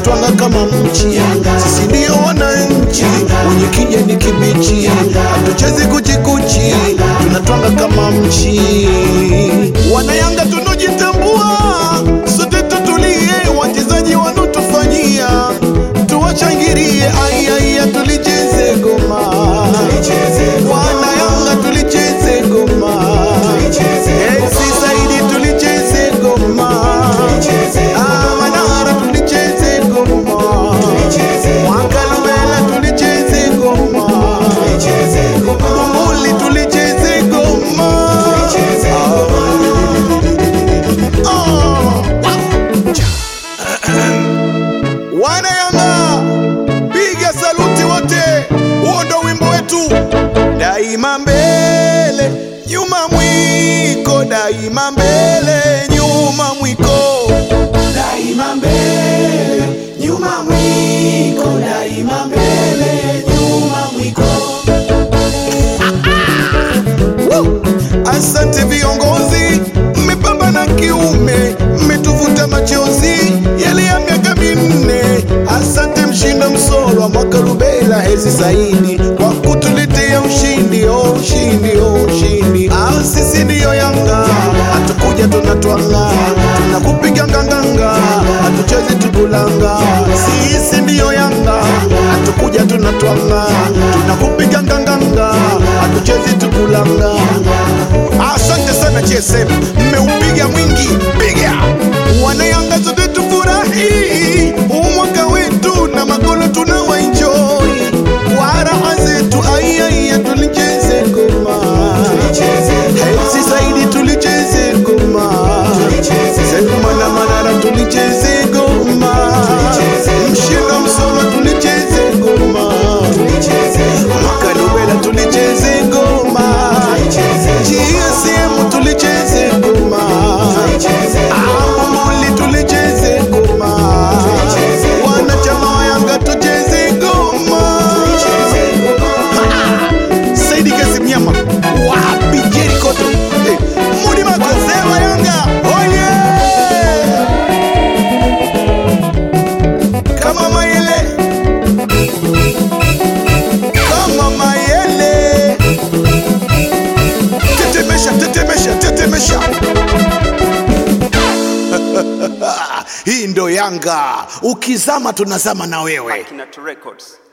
tunatwanga kama mchi sisi ndio wananchi wenye kijani kibichi hatuchezi kuchikuchi tunatwanga kama mchi wanayanga tunojitambua sote tutulie wachezaji wanotufanyia tuwachangirie aiaia tulicheze goma wanayanga tulicheze goma Esi Saidi tulicheze goma Ah, Manara tulicheze goma Mwakalubela tulicheze goma Bumbuli tulicheze goma Ah. Wana Yanga, piga saluti wote, huo ndo wimbo wetu. Daima mbele, nyuma mwiko, daima mbele, nyuma mwiko, daima mbele, nyuma mwiko, daima mbele, nyuma mwiko. Woo! Asante viongozi, mmepambana kiume, mmetuvuta machozi yale ya miaka minne. Asante Mshindo Msolwa, mwaka Rubela, Hezi Saidi kwa kutuletea ushindi, oh ushindi, oh ushindi. Ah, sisi ndiyo Yanga, hatukuja tunatwanga, tunakupiga nganganga, hatuchezi tukulanga. Sisi ndiyo Yanga, hatukuja tunatwanga, tunakupiga nganganga, hatuchezi tukulanga. Asante sana GSM, mmeupiga mwingi, piga wanayanga zote tufurahi huu mwaka wetu na magolo tunawaenjoy kwa raha zetu, aiaia tulicheze ngoma Hetsi zaidi tulicheze ngoma Selma na Manara tulicheze ngoma Mshindo Msoma tulicheze ngoma Makalubela tulicheze ngoma GSM tulicheze ngoma Ambuli tulicheze ngoma Wanachama wa Yanga tucheze ngoma Saidi Kasim Nyama wapi Jericho tu Eh, Mudi Makoze wa Yanga oye kama Mayele kama Mayele tetemesha tetemesha tetemesha hii ndo Yanga ukizama tunazama na wewe Kinato Records.